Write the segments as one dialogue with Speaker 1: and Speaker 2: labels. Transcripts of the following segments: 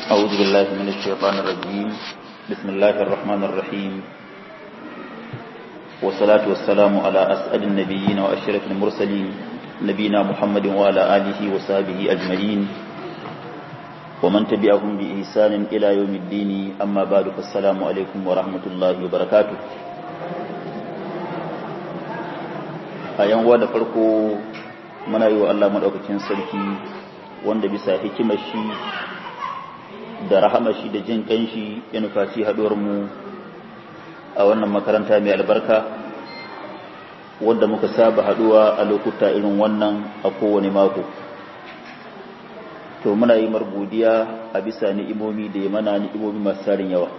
Speaker 1: أعوذ بالله من الشيطان الرجيم بسم الله الرحمن الرحيم والصلاة والسلام على أسعد النبيين وأشرف المرسلين نبينا محمد وعلى آله وصحبه أجمعين ومن تبعهم بإحسان إلى يوم الدين أما بعد فالسلام عليكم ورحمة الله وبركاته a yan da farko muna yi wa Allah maɗaukakin sarki wanda bisa hikimar shi da rahama shi da jin ƙanshi ya nufaci mu a wannan makaranta mai albarka wadda muka saba haɗuwa a lokuta irin wannan a kowane mako to muna yi margodiya a bisa ni'imomi da ya mana ni'imomi masu tarin yawa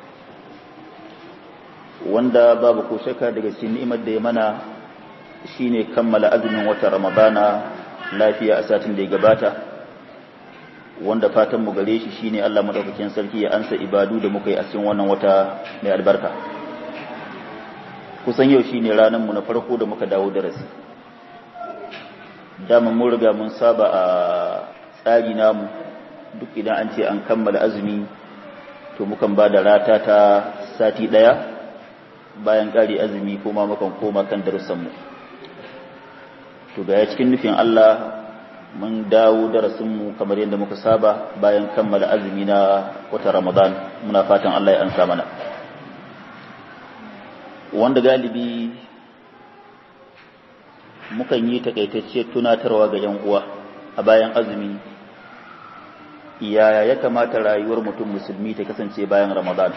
Speaker 1: wanda babu ko shaka daga cikin ni'imar da ya mana shine kammala azumin watan ramadana lafiya a satin da ya gabata wanda fatan mu gare shi shine Allah madaukakin sarki ya ansa ibadu da muka yi a cikin wannan wata mai albarka kusan yau shine ranar mu na farko da muka dawo darasi dama mun riga mun saba a tsari namu duk idan an ce an kammala azumi to mukan ba da rata ta sati daya bayan kare azumi kuma mukan koma kan darussan mu to ga cikin nufin Allah mun dawo darasinmu kamar yadda muka saba bayan kammala azumi na wata Ramadan muna fatan Allah ya ansa mana wanda galibi mukan yi takaitacciyar tunatarwa ga yan uwa a bayan azumi yaya ya kamata rayuwar mutum musulmi ta kasance bayan Ramadan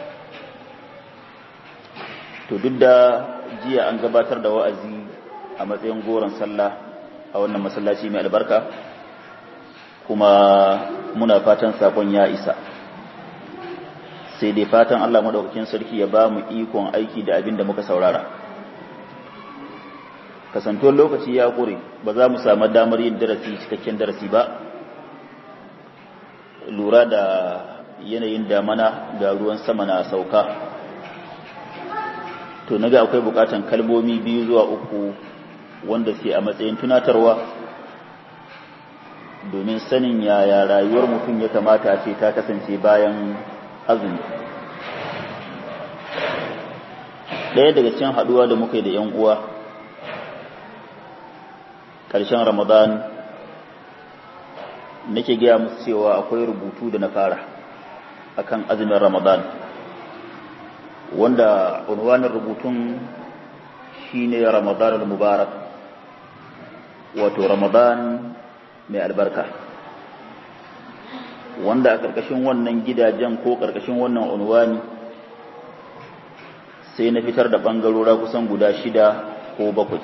Speaker 1: to duk da jiya an gabatar da wa'azi a matsayin goron sallah a wannan masallaci mai albarka kuma muna fatan sakon ya isa sai dai fatan Allah madaukakin sarki ya ba mu ikon aiki da abin da muka saurara kasantuwar lokaci ya kure ba za mu samu damar yin darasi cikakken darasi ba lura da yanayin damana ga ruwan sama na sauka to naga akwai bukatan kalmomi biyu zuwa uku wanda ke a matsayin tunatarwa domin sanin yaya rayuwar mutum ya kamata ce ta kasance bayan azumi ɗaya daga cikin haɗuwa da muka yi da 'yan uwa ƙarshen ramadan nake gaya musu cewa akwai rubutu da na fara akan azumin ramadan wanda unwanin rubutun shine ramadan al-mubarak wato ramadan mai albarka wanda a ƙarƙashin wannan gidajen ko ƙarƙashin wannan unwani sai na fitar da ɓangarora kusan guda shida ko bakwai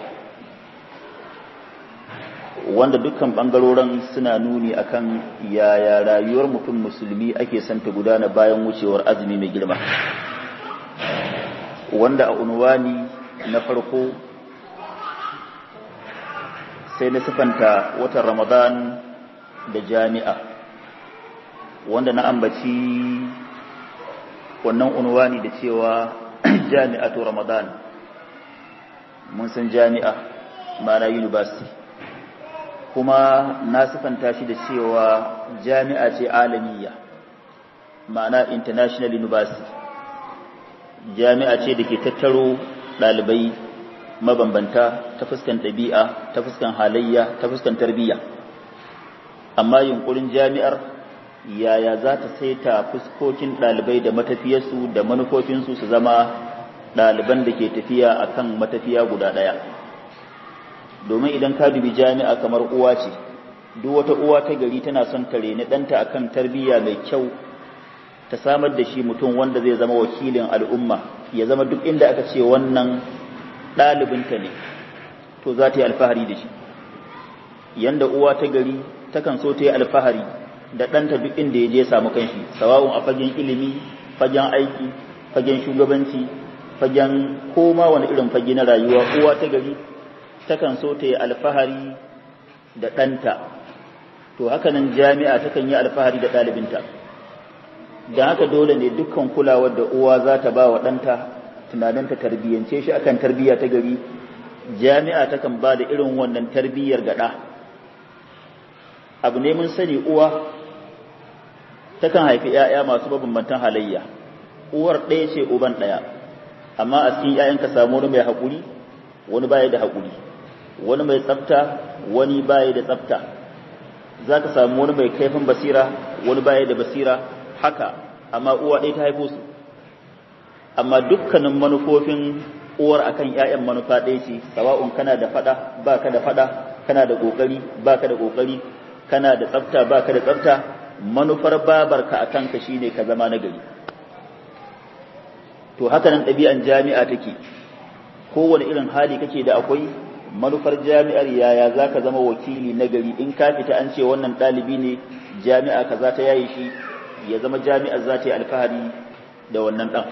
Speaker 1: wanda dukkan ɓangaroren suna nuni akan yaya rayuwar mutum musulmi ake santa gudana bayan wucewar azumi mai girma wanda a unwani na farko sai na sifanta watan ramadan da jami'a wanda na ambaci wannan unwani da cewa jami'atu ramadan mun san jami'a mana university kuma na sifanta shi da cewa jami'a ce alamiya ma'ana international university jami'a ce da ke tattaro ɗalibai mabambanta ta fuskan ɗabi'a ta fuskan halayya ta fuskan tarbiyya amma yunkurin jami'ar yaya za ta saita fuskokin ɗalibai da matafiyarsu da manufofinsu su zama ɗaliban da ke tafiya a kan matafiya guda ɗaya domin idan ka dubi jami'a kamar uwa ce duk wata uwa ta gari tana son ta reni ɗanta a kan tarbiyya mai kyau ta samar da shi mutum wanda zai zama wakilin al'umma ya zama duk inda aka ce wannan ɗalibinta ne to za ta yi alfahari da shi yanda uwa ta gari takan so ta yi alfahari da ɗanta duk inda ya je samu kanshi sawa'un a fagen ilimi fagen aiki fagen shugabanci fagen koma wani irin fage na rayuwa uwa ta gari takan so ta yi alfahari da ɗanta to hakanan jami'a takan yi alfahari da ɗalibinta don haka dole ne dukkan kulawar da uwa za ta ba wa ɗanta tunaninta tarbiyyance shi akan tarbiyya ta gari jami'a takan ba da irin wannan tarbiyyar gaɗa abu ne mun sani uwa takan haifi ‘ya'ya masu mabambantan halayya uwar ɗaya ce uban ɗaya amma a cikin ‘ya'yan ka samu wani mai haƙuri wani baya da haƙuri wani mai tsafta wani baya da tsafta za ka samu wani mai kaifin basira wani baya da basira haka amma uwa ɗaya ta haifo su amma dukkanin manufofin uwar akan ‘ya'yan manufa ɗaya ce sawa'un kana da faɗa ba ka da faɗa kana da ƙoƙari ba ka da ƙoƙari kana da tsafta ba ka da tsafta manufar babarka a kanka shine ka zama nagari to haka nan ɗabi'an jami'a take kowane irin hali kake da akwai manufar jami'ar yaya za ka zama wakili nagari in ka fita an ce wannan ɗalibi ne jami'a ka za ta yayi shi ya zama jami'ar za ta yi alfahari da wannan ɗan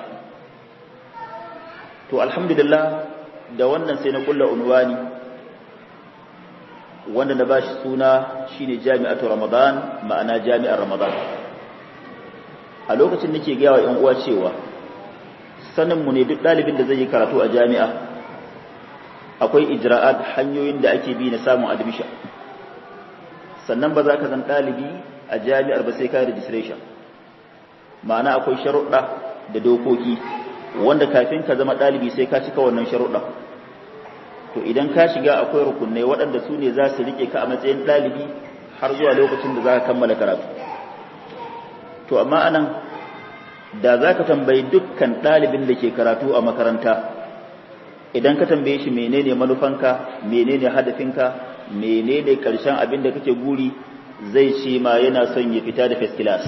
Speaker 1: to alhamdulillah da wannan sai na kulla unwani wanda na bashi suna shine jami'atu ramadan ma'ana jami'ar ramadan a lokacin nake gaya wa ƴan uwa cewa sanin mu ne duk ɗalibin da zai yi karatu a jami'a akwai ijra'at hanyoyin da ake bi na samun admission sannan ba za ka zan ɗalibi a jami'ar ba sai ka registration ma'ana akwai sharuɗa da dokoki wanda kafin ka zama ɗalibi sai ka cika wannan sharuɗa to idan ka shiga akwai rukunai waɗanda su ne za su riƙe ka a matsayin ɗalibi har zuwa lokacin da za ka kammala karatu to amma anan da za ka tambayi dukkan ɗalibin da ke karatu a makaranta idan ka tambaye shi menene manufanka menene hadafinka menene ƙarshen abin da kake guri zai ce ma yana son ya fita da first class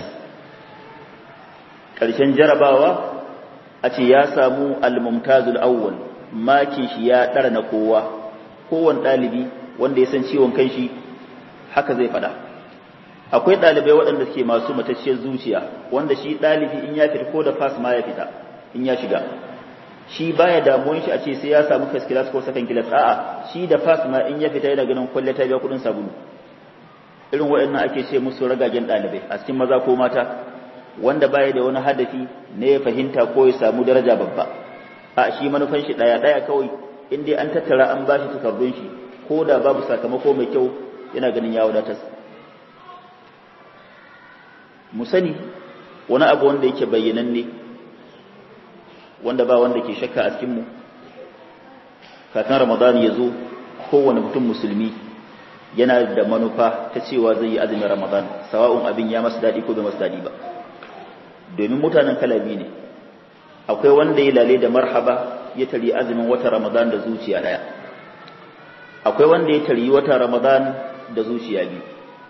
Speaker 1: ƙarshen jarabawa a ce ya samu al-mumtazul awwal makin shi ya ɗara na kowa kowane ɗalibi wanda ya san ciwon kan shi haka zai faɗa akwai ɗalibai waɗanda suke masu matacciyar zuciya wanda shi ɗalibi in ya fita ko da fas ma ya fita in ya shiga shi baya damuwan shi a ce sai ya samu first class ko second class a'a shi da fas ma in ya fita yana ganin kwalle ta biya kuɗin sabulu irin waɗannan ake ce musu ragagen ɗalibai a cikin maza ko mata wanda baya da wani hadafi ne ya fahimta ko ya samu daraja babba a shi manufan shi daya daya kawai in dai an tattara an bashi takardun shi ko da babu sakamako mai kyau yana ganin ya wadatar mu sani wani abu wanda yake bayyananne wanda ba wanda ke shakka a cikin mu kafin ramadan ya zo kowane mutum musulmi yana da manufa ta cewa zai yi azumin ramadan sawa'un abin ya masa daɗi ko bai masa daɗi ba domin mutanen kalabi ne akwai wanda ya lale da marhaba ya tari azumin wata ramadan da zuciya daya akwai wanda ya tari wata ramadan da zuciya biyu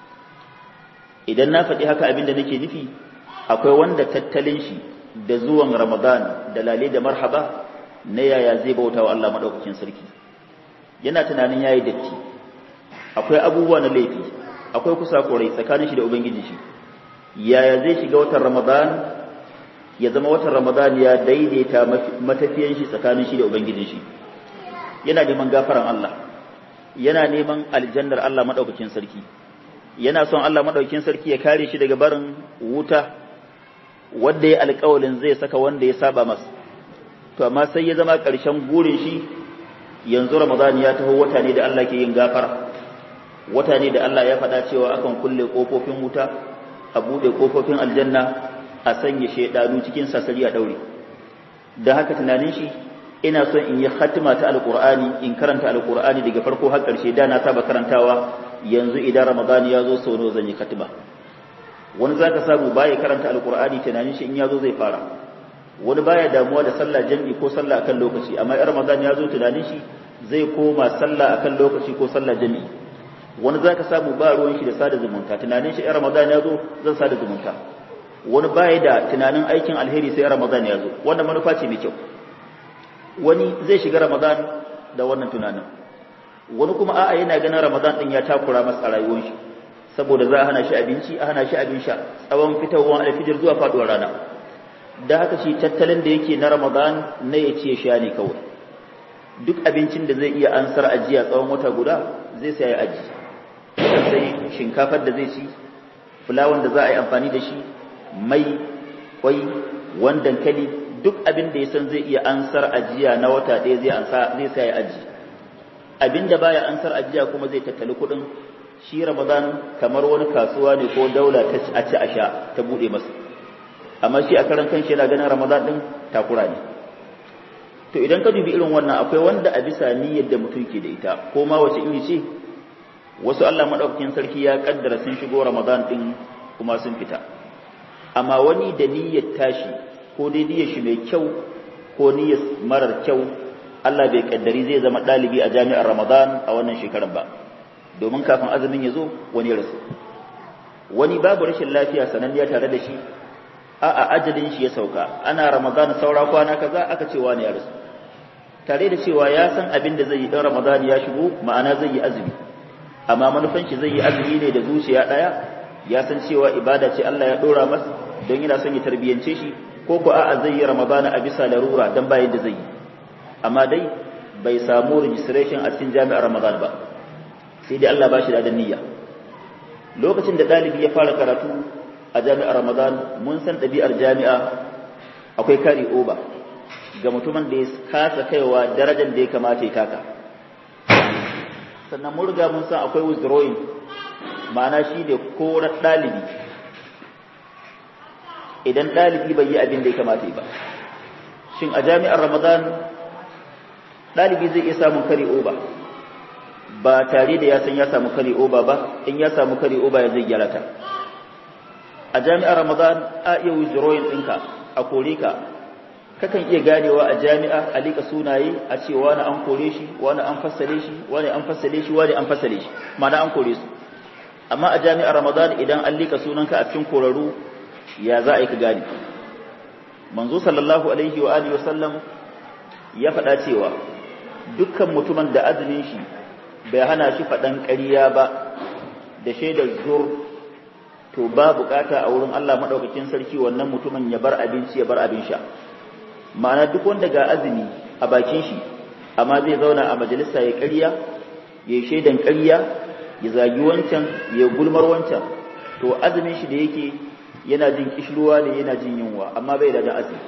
Speaker 1: idan na faɗi haka abin da nake nufi akwai wanda tattalin shi da zuwan ramadan da lale da marhaba na yaya zai bauta wa Allah maɗaukakin sarki yana tunanin yayi datti akwai abubuwa na laifi akwai kusa korai tsakanin shi da ubangiji shi yaya zai shiga watan ramadan ya zama watan ramadan ya daidaita matafiyan shi tsakanin shi da ubangijin shi yana neman gafaran Allah yana neman aljannar Allah madaukakin sarki yana son Allah madaukakin sarki ya kare shi daga barin wuta wanda ya alƙawalin zai saka wanda ya saba masa to amma sai ya zama ƙarshen gurin shi yanzu ramadan ya taho wata ne da Allah ke yin gafara wata ne da Allah ya faɗa cewa akan kulle ƙofofin wuta a buɗe ƙofofin aljanna a sanya shaidanu cikin sasari a daure da haka tunanin shi ina son in yi khatima ta alqur'ani in karanta alqur'ani daga farko har ƙarshe da na saba karantawa yanzu idan ramadan ya zo sau zan yi khatima wani zaka samu baya karanta alqur'ani tunanin shi in ya zo zai fara wani baya damuwa da sallah jami'i ko sallah akan lokaci amma in ramadan ya zo tunanin shi zai koma sallah akan lokaci ko sallah jami'i wani zaka samu ba ruwan shi da sada zumunta tunanin shi in ramadan ya zo zan sada zumunta wani baya da tunanin aikin alheri sai ramadan ya zo wannan manufa ce mai kyau wani zai shiga ramadan da wannan tunanin wani kuma a'a yana ganin ramadan din ya takura masa a rayuwar shi saboda za a hana shi abinci a hana shi abin sha tsawon fitowar alfijir zuwa faduwar rana da haka shi tattalin da yake na ramadan na ya ce sha ne kawai duk abincin da zai iya ansar ajiya tsawon wata guda zai sai ya aji sai shinkafar da zai ci fulawan da za a yi amfani da shi mai kwai wan dankali duk abin da ya san zai iya ansar ajiya na wata ɗaya zai ansa zai sai aji abin da baya ansar ajiya kuma zai tattali kuɗin shi ramadan kamar wani kasuwa ne ko daula ta a ci a sha ta bude masa amma shi a karan kanshi yana ganin ramadan din takura ne to idan ka dubi irin wannan akwai wanda a bisa niyyar da mutum ke da ita ko ma wace iri ce wasu Allah madaukakin sarki ya kaddara sun shigo ramadan din kuma sun fita amma wani da niyyar tashi ko dai niyyar shi mai kyau ko niyyar marar kyau Allah bai kaddari zai zama dalibi a jami'ar ramadan a wannan shekarar ba domin kafin azumin ya zo wani ya rasu wani babu rashin lafiya sananniya tare da shi a a ajalin shi ya sauka ana ramadan saura kwana kaza aka ce wani ya rasu tare da cewa ya san abin da zai yi dan ramadan ya shigo ma'ana zai yi azumi amma manufan shi zai yi azumi ne da zuciya daya ya san cewa ibada ce Allah ya dora masa don yana son ya tarbiyance shi ko ko a'a zai yi ramadan a bisa larura dan bayan da zai yi amma dai bai samu registration a cikin jami'ar ramadan ba sai dai Allah ba shi da niyya lokacin da ɗalibi ya fara karatu a jami'ar Ramadan mun san ɗabi'ar jami'a akwai kari oba ga mutumin da ya kasa kaiwa darajar da ya kamata ya taka sannan mun riga mun san akwai withdrawing ma'ana shi ne korar ɗalibi idan ɗalibi bai yi abin da ya kamata ba shin a jami'ar Ramadan ɗalibi zai iya samun kari oba ba tare da ya san ya samu kare oba ba in ya samu kare oba ya zai gyara ta a jami'ar ramadan a iya withdrawing ɗinka a kore ka kakan iya ganewa a jami'a a lika sunaye a ce wani an kore shi wani an fassale shi wani an fassale shi wani an fassale shi ma'ana an kore su amma a jami'ar ramadan idan an lika sunanka a cikin korarru ya za a yi ka gane manzo sallallahu alaihi wa alihi wa sallam ya faɗa cewa dukkan mutumin da azumin shi bai hana shi faɗan ƙarya ba da shaidar zur to ba bukata a wurin Allah maɗaukakin sarki wannan mutumin ya bar abinci ya bar abin sha ma'ana duk wanda ga azumi a bakin shi amma zai zauna a majalisa ya ƙarya ya shaidan ƙarya ya zagi wancan ya gulmar wancan to azumin shi da yake yana jin kishruwa ne yana jin yunwa amma bai da azumi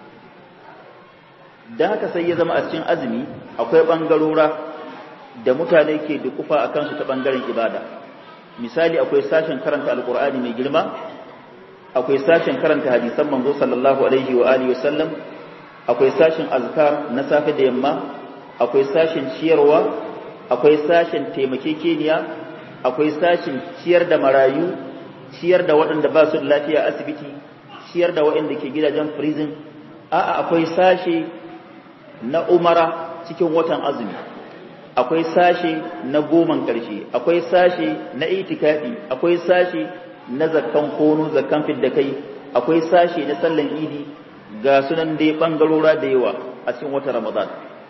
Speaker 1: da haka sai ya zama a cikin azumi akwai ɓangarora da mutane ke dukufa a kansu ta ɓangaren ibada misali akwai sashen karanta alkur'ani mai girma akwai sashen karanta hadisan manzo sallallahu alaihi wa alihi wasallam akwai sashen azkar na safe da yamma akwai sashen ciyarwa akwai sashen taimakekeniya akwai sashen ciyar da marayu ciyar da waɗanda ba su da lafiya asibiti ciyar da waɗanda ke gidajen prison a'a akwai sashe na umara cikin watan azumi akwai sashe na goman ƙarshe akwai sashe na itikafi akwai sashe na zakkan kono zakkan fidda kai akwai sashe na sallan idi ga sunan dai bangarora da yawa a cikin wata ramadan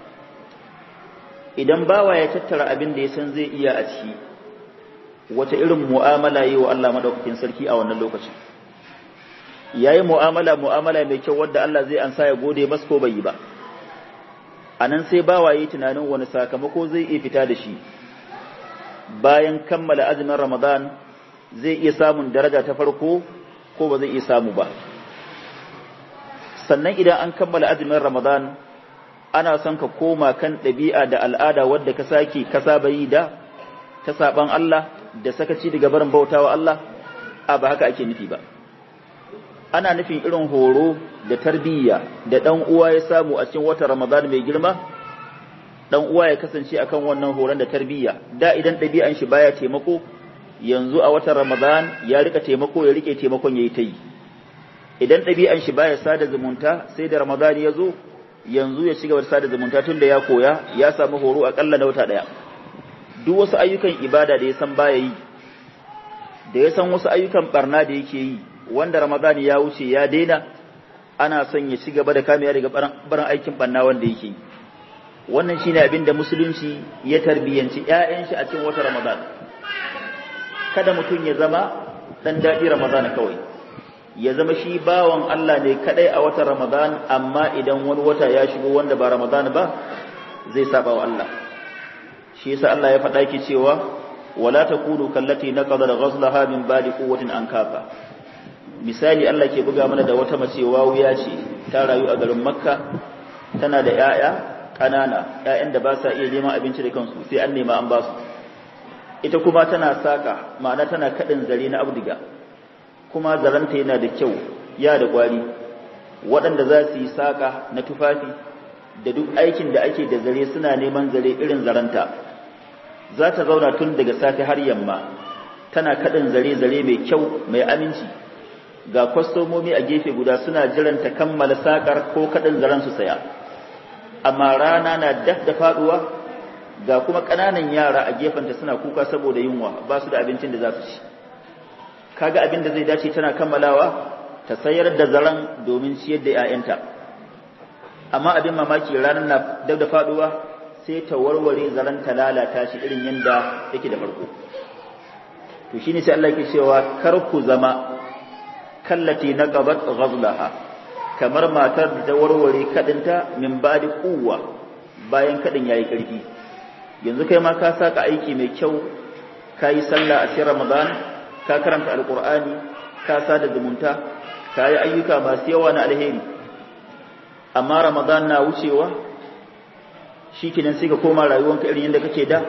Speaker 1: idan bawa ya tattara abin da ya san zai iya a ciki wata irin mu'amala yi wa Allah madaukakin sarki a wannan lokacin yayi mu'amala mu'amala mai kyau wadda Allah zai ansa ya gode masa ko bai yi ba a nan sai bawaye tunanin wani sakamako zai iya fita da shi bayan kammala azumin ramadan zai iya samun daraja ta farko ko ba zai iya samu ba sannan idan an kammala azumin ramadan ana son ka koma kan ɗabi'a da al'ada wadda ka sake ka saba yi da ta saban Allah da sakaci daga barin bautawa Allah a ba haka ake nufi ba ana nufin irin horo da tarbiyya da dan uwa ya samu a cikin watan Ramadan mai girma dan uwa ya kasance akan wannan horon da tarbiyya da idan ɗabi'an shi baya taimako yanzu a watan Ramadan ya rika taimako ya rike taimakon yayi ta yi idan ɗabi'an shi baya sada zumunta sai da Ramadan ya zo yanzu ya shiga sada zumunta tun da ya koya ya samu horo akalla na wata daya duk wasu ayyukan ibada da ya san baya yi da ya san wasu ayyukan barna da yake yi wanda Ramadan ya wuce ya daina ana son ya ci gaba da kamiya daga barin aikin banna wanda yake wannan shine abin da musulunci ya tarbiyanci ƴaƴan shi a cikin wata Ramadan kada mutum ya zama dan daɗi Ramadan kawai ya zama shi bawan Allah ne kadai a watan Ramadan amma idan wani wata ya shigo wanda ba Ramadan ba zai saba wa Allah shi yasa Allah ya faɗa ki cewa wala takunu kallati naqada ghazlaha min ba'di quwwatin ankaba misali Allah ke buga mana da wata mace wawuya ce ta rayu a garin Makka tana da ƴaƴa ƙanana ƴaƴan da ba sa iya neman abinci da kansu sai an nema an ba su ita kuma tana saka ma'ana tana kadin zare na abdiga kuma zaranta yana da kyau ya da kwari waɗanda za su yi saka na tufafi da duk aikin da ake da zare suna neman zare irin zaranta za ta zauna tun daga safe har yamma tana kadin zare zare mai kyau mai aminci ga kwastomomi a gefe guda suna jiran ta kammala sakar ko kadin zaren su saya amma rana na daf da faduwa ga kuma ƙananan yara a gefenta suna kuka saboda yunwa ba su da abincin da za su ci kaga abin da zai dace tana kammalawa ta sayar da zaren domin ciyar da 'ya'yanta amma abin mamaki ranar na daf da faduwa sai ta warware zaren ta lalata shi irin yadda yake da farko to shine sai Allah yake cewa kar ku zama kallati naqabat ghazlaha kamar matar da ta warware kadinta min badi kuwa bayan kadin yayi karfi yanzu kai ma ka saka aiki mai kyau ka yi sallah a cikin ramadan ka karanta alqur'ani ka sada zumunta ka yi ayyuka masu yawa na alheri amma ramadan na wucewa shikenan sai ka koma rayuwanka irin yadda kake da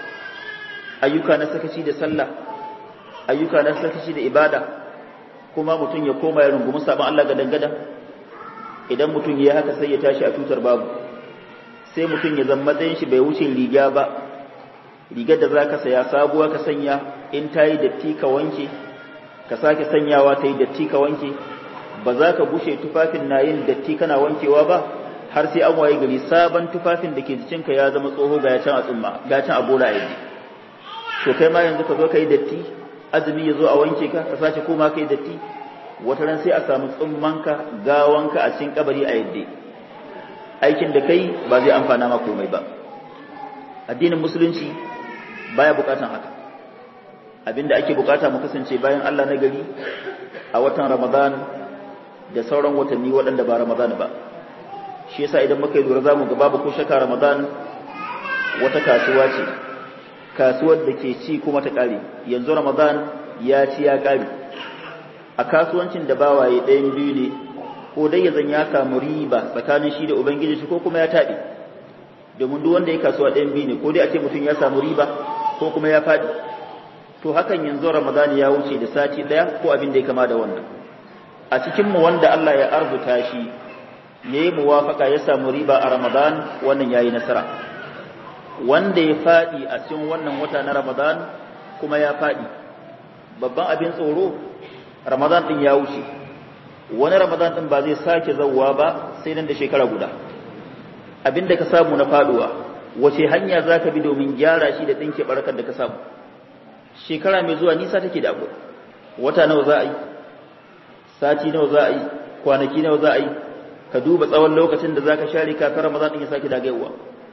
Speaker 1: ayyuka na sakaci da sallah ayyuka na sakaci da ibada kuma mutum ya koma ya rungumi sabon Allah ga dangada idan mutum ya haka sai ya tashi a tutar babu sai mutum ya zama matsayin shi bai wuce riga ba rigar da zaka saya sabuwa ka sanya in ta yi datti ka wanke ka sake sanyawa ta yi datti ka wanke ba za ka bushe tufafin na yin datti kana wankewa ba har sai an waye gari sabon tufafin da ke jikinka ya zama tsoho ga can a tsumma ga can a bola yanzu to kai ma yanzu ka zo ka yi datti azumi ya zo a wanke ka ka sace koma ka yi datti wata ran sai a samu tsummanka gawanka a cikin kabari a yadda aikin da kai ba zai amfana ma komai ba addinin musulunci baya bukatan haka abinda ake bukata mu kasance bayan Allah na gari a watan Ramadan da sauran watanni waɗanda ba Ramadan ba shi yasa idan muka yi lura zamu ga babu ko shaka Ramadan wata kasuwa ce kasuwar da ke ci kuma ta kare yanzu Ramadan ya ci ya kare a kasuwancin da bawaye ɗayan biyu ne ko dai ya zan ya samu riba tsakanin shi da ubangiji shi ko kuma ya taɓe domin duk wanda ya kasuwa ɗayan biyu ne ko dai a ce mutum ya samu riba ko kuma ya faɗi to hakan yanzu ramadan ya wuce da sati ɗaya ko abin da ya kama da wannan a cikin mu wanda Allah ya arzuta shi ya yi muwafaka ya samu riba a ramadan wannan ya yi nasara wanda ya faɗi a cikin wannan wata na ramadan kuma ya faɗi babban abin tsoro ramadan ɗin ya wuce wani ramadan din ba zai sake zauwa ba sai nan da shekara guda abinda ka samu na faduwa wace hanya za ka bi domin gyara shi da ɗinke barkar da ka samu shekara mai zuwa nisa take da abu wata nawa za a yi sati nawa za a yi kwanaki nawa za a yi ka duba tsawon lokacin da za ka share kafin ramadan din ya sake dagayewa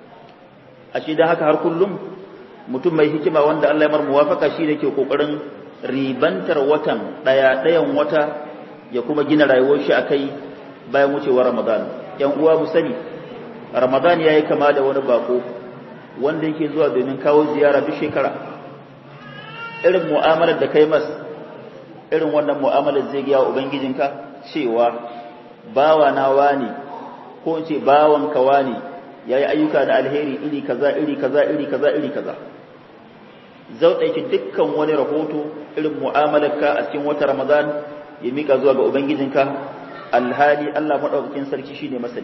Speaker 1: a shi da haka har kullum mutum mai hikima wanda Allah ya mar muwafaka shi ne ke kokarin ribantar watan ɗaya ɗayan wata ya kuma gina rayuwar shi akai bayan wucewar Ramadan yan uwa mu sani Ramadan yayi kama da wani bako wanda yake zuwa domin kawo ziyara duk shekara irin mu'amalar da kai mas irin wannan mu'amalar zai ga ubangijinka cewa bawa na wani ko in ce bawan ka wani yayi ayyuka da alheri iri kaza iri kaza iri kaza iri kaza zau ɗauki dukkan wani rahoto irin mu'amalarka a cikin wata Ramadan ya mika zuwa ga Ubangijinka alhali Allah maɗaukakin sarki shine masani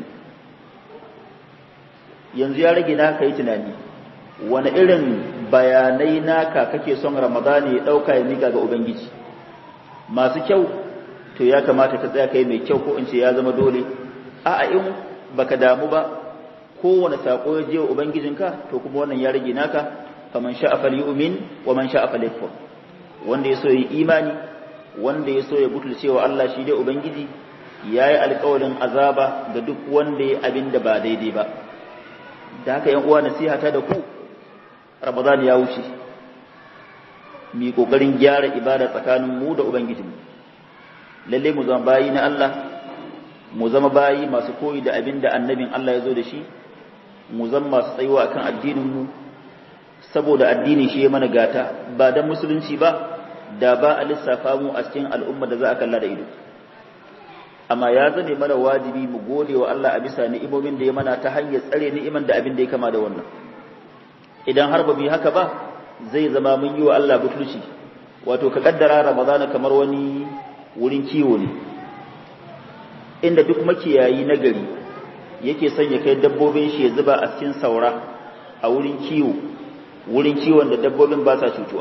Speaker 1: yanzu ya rage naka yi tunani wani irin bayanai naka kake son Ramadani ya ɗauka ya mika ga Ubangiji masu kyau to ya kamata ka tsaya kai mai kyau ko in ce ya zama dole a'a in baka damu ba kowane sako ya je wa Ubangijinka to kuma wannan ya rage naka faman sha'a falyu'min wa man sha'a falyakfur wanda ya so yi imani wanda ya so ya butulce wa Allah shi dai Ubangiji ya yi alkawarin azaba ga duk wanda ya abin da ba daidai ba da haka yan uwa nasihata da ku Ramadan ya wuce mu kokarin gyara ibada tsakanin mu da Ubangijinmu lalle mu zama bayi na Allah mu zama bayi masu koyi da abin da annabin Allah ya zo da shi mu zama masu tsayuwa akan addinin mu saboda addini shi ya mana gata ba dan musulunci ba da ba a lissafa mu a cikin al'umma da za a kalla da ido amma ya zane mana wajibi mu gode wa Allah a bisa ni'imomin da ya mana ta hanyar tsare ni'iman da abin da ya kama da wannan idan har ba mu yi haka ba zai zama mun yi wa Allah butulci wato ka kaddara ramadana kamar wani wurin kiwo ne inda duk makiyayi na gari yake son ya kai dabbobin shi ya zuba a cikin saura a wurin kiwo wurin kiwon da dabbobin ba sa cutuwa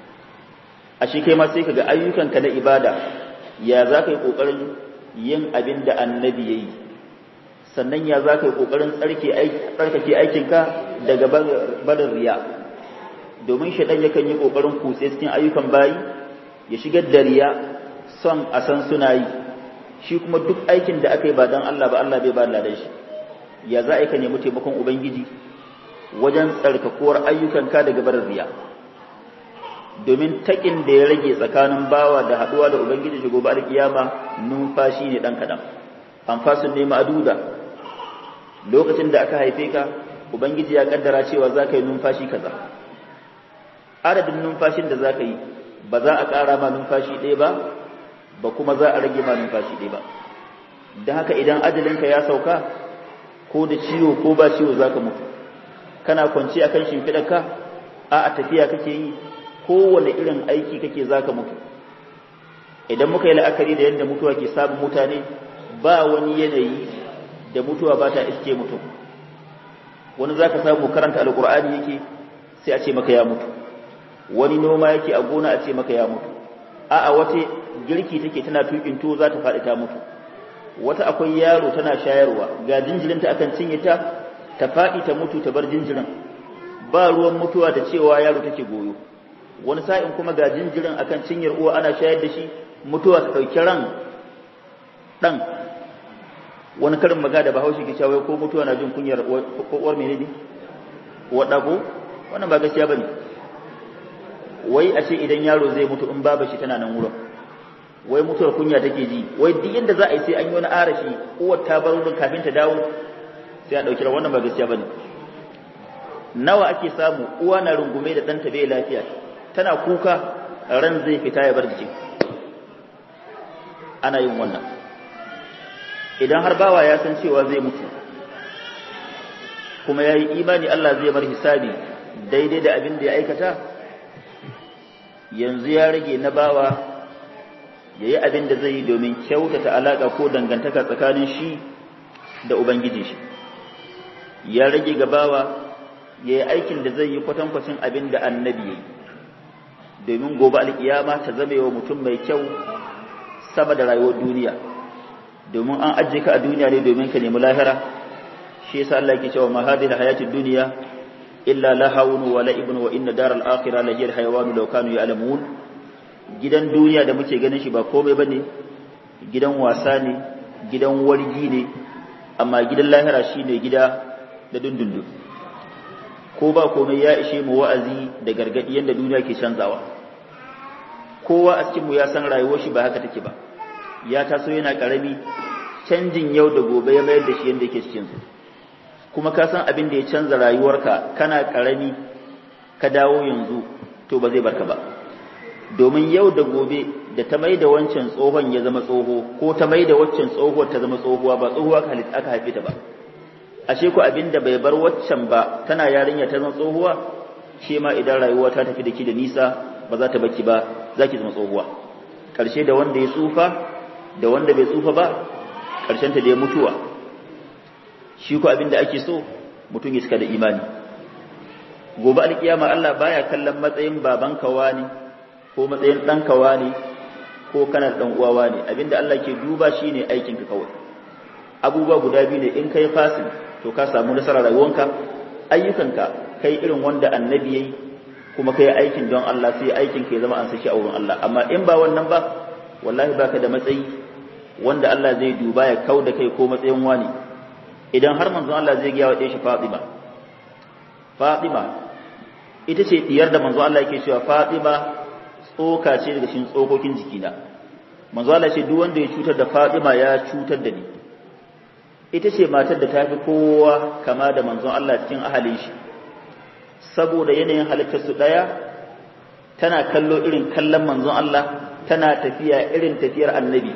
Speaker 1: a shi kai ma sai kaga ayyukanka na ibada ya za ka yi ƙoƙarin yin abin da annabi ya yi sannan ya za ka yi ƙoƙarin tsarkake aikinka daga barin riya domin shaɗan yakan yi ƙoƙarin kutse cikin ayyukan bayi ya shigar da riya son a san suna yi shi kuma duk aikin da aka yi ba don Allah ba Allah bai ba ladan shi ya za a yi ka nemi taimakon ubangiji wajen tsarkakuwar ayyukanka daga barin riya domin takin da ya rage tsakanin bawa da haɗuwa da ubangiji shi gobe alkiyama numfashi ne ɗan kaɗan amfasin ne ma'aduda lokacin da aka haife ka ubangiji ya kaddara cewa za ka yi numfashi kaza adadin numfashin da za ka yi ba za a ƙara ma numfashi ɗaya ba ba kuma za a rage ma numfashi ɗaya ba da haka idan ajalinka ya sauka ko da ciwo ko ba ciwo za ka mutu kana kwanci akan shimfiɗarka a a tafiya kake yi kowane irin aiki kake za ka mutu idan muka yi la'akari da yadda mutuwa ke samun mutane ba wani yanayi da mutuwa ba ta iske mutum wani za ka samu karanta alkur'ani yake sai a ce maka ya mutu wani noma yake a gona a ce maka ya mutu a'a wata girki take tana tukin to za ta faɗi ta mutu wata akwai yaro tana shayarwa ga jinjirinta akan cinye ta ta faɗi ta mutu ta bar jinjirin ba ruwan mutuwa da cewa yaro take goyo wani sa'in kuma ga jinjirin akan cinyar uwa ana shayar da shi mutuwa ta ɗauki ran ɗan wani karin maga da bahaushe ke cewa ko mutuwa na jin kunyar uwar mene ne uwar ɗago wannan ba gaskiya ba ne wai a ce idan yaro zai mutu in baba shi tana nan wurin wai mutuwar kunya take ji wai duk yadda za a yi sai an yi wani arashi uwar ta bar wurin kafin ta dawo sai a ɗauki ran wannan ba gaskiya ba ne nawa ake samu uwa na rungume da ɗanta bai lafiya tana kuka ran zai fita ya bar jikin ana yin wannan idan har bawa ya san cewa zai mutu kuma ya yi imani Allah zai bar hisabi daidai da abin da ya aikata yanzu ya rage na bawa ya yi abin da zai yi domin kyautata alaƙa ko dangantaka tsakanin shi da Ubangiji shi ya rage ga bawa ya yi aikin da zai yi kwatankwacin abin da annabi ya yi domin gobe alkiyama ta zama wa mutum mai kyau sama da rayuwar duniya domin an ajiye ka a duniya ne domin ka nemi lahira shi yasa Allah yake cewa ma hadhihi hayatid dunya illa lahawun wa la'ibun wa inna daral akhirah la hiya hayawanu law kanu ya'lamun gidan duniya da muke ganin shi ba komai bane gidan wasa ne gidan wargi ne amma gidan lahira shine gida da dundundu ko ba komai ya ishe mu wa'azi da gargadi yanda duniya ke canzawa kowa a cikin mu ya san rayuwar shi ba haka take ba ya taso yana karami canjin yau da gobe ya mayar da shi yanda yake cikin su kuma ka san abin da ya canza rayuwarka kana karami ka dawo yanzu to ba zai barka ba domin yau da gobe da ta mai da wancan tsohon ya zama tsoho ko ta mai da waccan tsohuwar ta zama tsohuwa ba tsohuwa aka haife ta ba ashe ku abin da bai bar waccan ba tana yarinya ta zama tsohuwa ke ma idan rayuwa ta tafi da ki da nisa ba za ta baki ba za ki zama tsohuwa ƙarshe da wanda ya tsufa da wanda bai tsufa ba ƙarshen ta da ya mutuwa shi ku abin da ake so mutum ya cika da imani gobe alkiyama Allah baya kallon matsayin babanka wani ko matsayin ɗanka wani ko kana ɗan uwa wani abinda Allah ke duba shine aikinka kawai abubuwa guda biyu ne in kai fasin to ka samu nasarar rayuwanka ayyukanka kai irin wanda annabi yayi kuma kai aikin don Allah sai aikin ka ya zama an saki a wurin Allah amma in ba wannan ba wallahi baka da matsayi wanda Allah zai duba ya kau da kai ko matsayin wani idan har manzon Allah zai gaya wa ɗaya shi Fatima Fatima ita ce diyar da manzon Allah yake cewa Fatima tsoka ce daga cikin tsokokin jikina manzon Allah ce duk wanda ya cutar da Fatima ya cutar da ni ita ce matar da ta fi kowa kama da manzon Allah cikin ahalin shi saboda yanayin halittar su ɗaya tana kallo irin kallon manzon Allah tana tafiya irin tafiyar annabi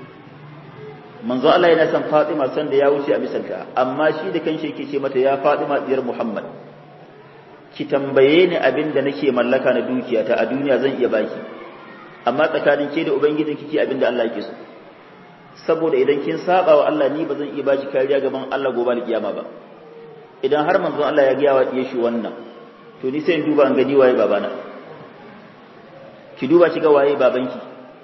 Speaker 1: manzon Allah yana son Fatima san da ya wuce a misalta amma shi da kanshi yake ce mata ya Fatima diyar Muhammad ki tambaye ni abin da nake mallaka na dukiyata a duniya zan iya baki amma tsakanin ke da ubangijin kike abin da Allah yake so saboda idan kin saba wa Allah ni ba zan iya baki kariya gaban Allah gobe alkiyama ba idan har manzon Allah ya gaya wa diye shi wannan to ni sai in duba an gani waye babana ki duba shi ga waye babanki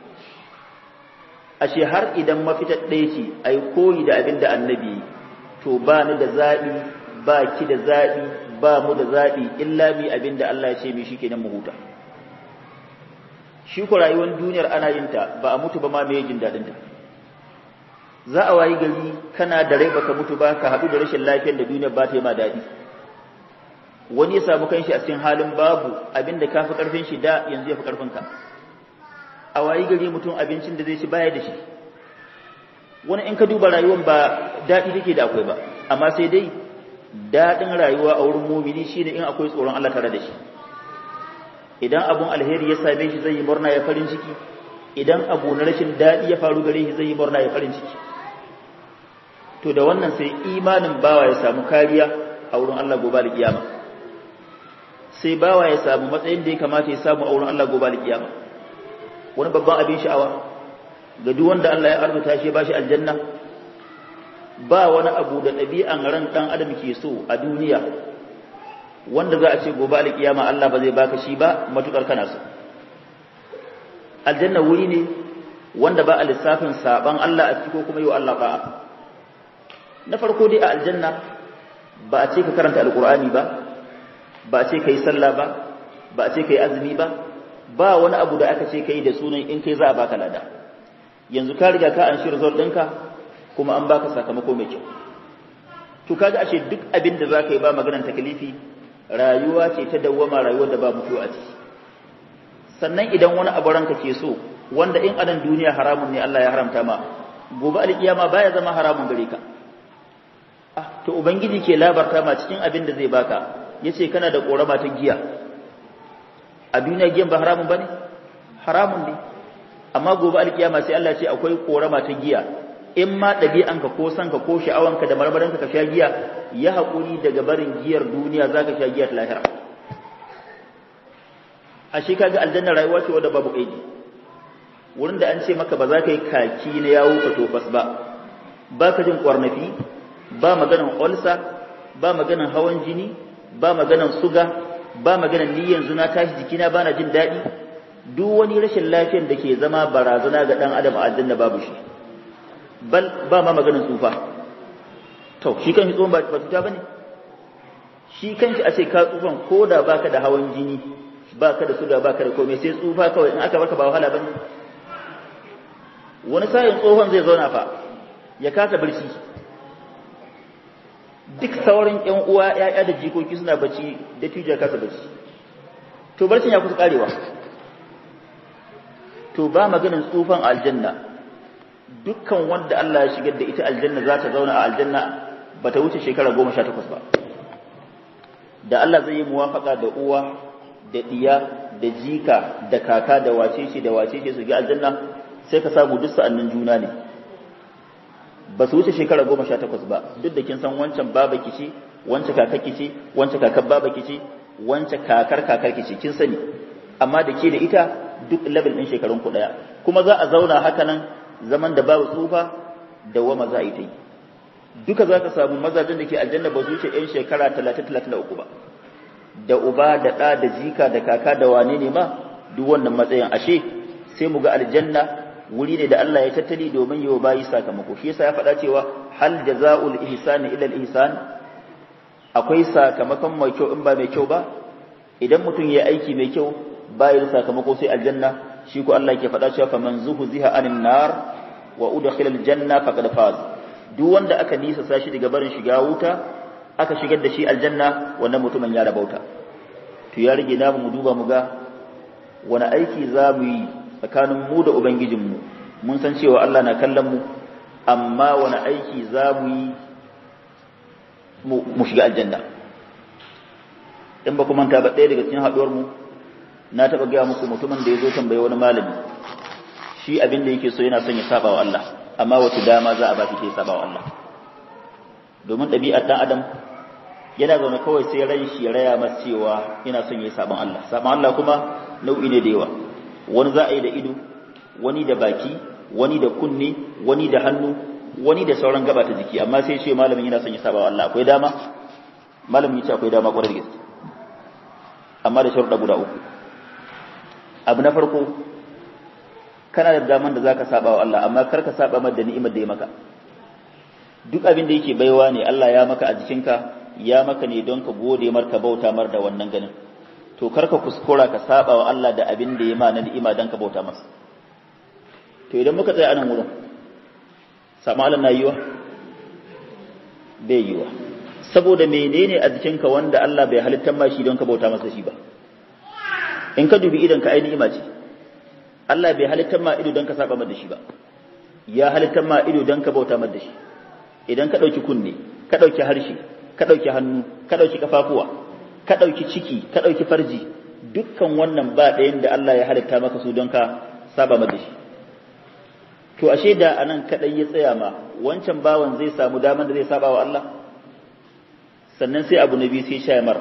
Speaker 1: ashe har idan mafitar ɗaya ce ai koyi da abin da annabi to ba ni da zaɓi ba ki da zaɓi ba mu da zaɓi illa mi abin da Allah ya ce mi shikenan mu huta shi ko rayuwar duniyar ana yin ta ba a mutu ba ma me jin daɗin ta za a wayi gari kana da rai baka mutu ba ka haɗu da rashin lafiyar da duniyar ba ta yi ma daɗi wani ya samu kanshi a cikin halin babu abin da ka fi ƙarfin shi da yanzu ya fi ƙarfin ka a wayi gari mutum abincin da zai ci baya da shi wani in ka duba rayuwar ba daɗi take da akwai ba amma sai dai daɗin rayuwa a wurin mumini shine in akwai tsoron Allah tare da shi idan abun alheri ya same shi zai yi murna ya farin ciki idan abu na rashin daɗi ya faru gare shi zai yi murna ya farin ciki to da wannan sai imanin bawa ya samu kariya a wurin Allah gobe da kiyama sai bawa ya samu matsayin da ya kamata ya samu a wurin Allah gobe da kiyama wani babban abin sha'awa ga duk wanda Allah ya arzuta shi ba shi aljanna ba wani abu da ɗabi'an ran ɗan adam ke so a duniya wanda za a ce gobe alƙiyama Allah ba zai baka shi ba matukar kana so aljanna wuri ne wanda ba a lissafin saban Allah a ciki ko kuma yau Allah ba'a na farko dai a aljanna ba a ce ka karanta alƙur'ani ba ba a ce ka yi sallah ba ba a ce ka yi azumi ba ba wani abu da aka ce ka yi da sunan in kai za a baka lada yanzu ka riga ka an shi result ɗinka kuma an baka sakamako mai kyau to kaga ashe duk abin da zaka yi ba maganar takalifi rayuwa ce ta dawwama rayuwar da ba mutuwa a ciki sannan idan wani abu ranka ke so wanda in anan duniya haramun ne Allah ya haramta ma gobe alkiyama baya zama haramun gare ka ah to ubangiji ke labarta ma cikin abin da zai baka yace kana da korama ta giya a duniya giyan ba haramun bane haramun ne amma gobe alkiyama sai Allah ce akwai korama ta giya in ma ɗabi'anka ko sanka ko sha'awanka da marmaranka ka sha giya ya haƙuri daga barin giyar duniya za ka sha giyar lahira a shi kaga aljanna rayuwa ce wadda babu ƙaidi wurin da an ce maka ba za ka yi kaki na yawo ka tofas ba ba ka jin ƙwarnafi ba maganan olsa ba maganan hawan jini ba maganan suga ba maganan ni yanzu na tashi jikina ba na jin daɗi duk wani rashin lafiyar da ke zama barazana ga ɗan adam a aljanna babu shi bal ba ma maganin tsufa to shi kan shi tsohon ba cuta ba ne shi kan shi a ce ka tsufan ko da baka da hawan jini baka da suga baka da komai sai tsufa kawai in aka baka ba wahala ba ne wani sayin tsohon zai zauna fa ya kasa barci duk sauran ƴan uwa ƴaƴa da jikoki suna bacci da tijar kasa bacci to barcin ya kusa karewa to ba maganin tsufan aljanna dukkan wanda Allah ya shigar da ita aljanna za ta zauna a aljanna ba ta wuce shekara goma sha takwas ba da Allah zai yi muwafaka da uwa da ɗiya da jika da kaka da wacece da wacece su ga aljanna sai ka samu duk sa'annin juna ne ba su wuce shekara goma sha takwas ba duk da kin san wancan baba kici wancan kakar kici wancan kakar baba kici wancan kakar kakar kici kin sani amma da ke da ita duk level ɗin shekarun ku ɗaya kuma za a zauna haka nan zaman da babu tsufa da wama za a yi ta yi duka za ka samu mazajen da ke aljanna ba su wuce ‘yan shekara talatin talatin da uku ba da uba da ɗa da jika da kaka da wane ne ma duk wannan matsayin ashe sai mu ga aljanna wuri ne da Allah ya tattali domin yi wa bayi sakamako shi yasa ya faɗa cewa hal jaza'ul ihsani ila al ihsan akwai sakamakon mai kyau in ba mai kyau ba idan mutum ya aiki mai kyau bayan sakamako sai aljanna shi ko Allah ke faɗa cewa faman zuhziha anin nar wa udkhila aljanna faqad faz duk wanda aka nisa sashi daga barin shiga wuta aka shigar da shi aljanna wannan mutumin ya rabauta to ya rige namu mu duba mu ga wani aiki za mu yi tsakanin mu da ubangijinmu mun san cewa Allah na kallon mu amma wani aiki za mu yi mu shiga aljanna in ba ku manta ba ɗaya daga cikin haɗuwar mu na taɓa gaya muku mutumin da ya zo tambaye wani malami shi abin da yake so yana son ya saba wa Allah amma wace dama za a ba shi ke saba wa Allah domin ɗabi'ar ɗan adam yana zaune kawai sai ran shi ya raya masa cewa yana son yayi saban Allah saban Allah kuma nau'i ne da yawa wani za a yi da ido wani da baki wani da kunne wani da hannu wani da sauran gaba ta jiki amma sai ce malamin yana son ya saba wa Allah akwai dama malamin ya ce akwai dama kwarai da gaske amma da sharuɗa guda uku abu na farko kana da daman da zaka saba wa Allah amma kar ka saba masa da ni'imar da ya maka duk abin da yake baiwa ne Allah ya maka a jikinka ya maka ne don ka gode mar ka bauta mar da wannan ganin to kar ka kuskura ka saba wa Allah da abin da ya ma na ni'ima don ka bauta masa to idan muka tsaya anan wurin sama Allah na yiwa bai yiwa saboda menene a jikinka wanda Allah bai halittar ma shi don ka bauta masa shi ba in ka dubi idan ka ainihi ce Allah bai halittar ma ido don ka saba da shi ba ya halittar ma ido don ka bauta da shi idan ka ɗauki kunne ka ɗauki harshe ka ɗauki hannu ka ɗauki kafafuwa ka ɗauki ciki ka ɗauki farji dukkan wannan ba ɗayan da Allah ya halitta maka su don ka saba da shi to ashe da anan kadai ya tsaya ma wancan bawan zai samu daman da zai saba wa Allah sannan sai abu nabi sai shayamar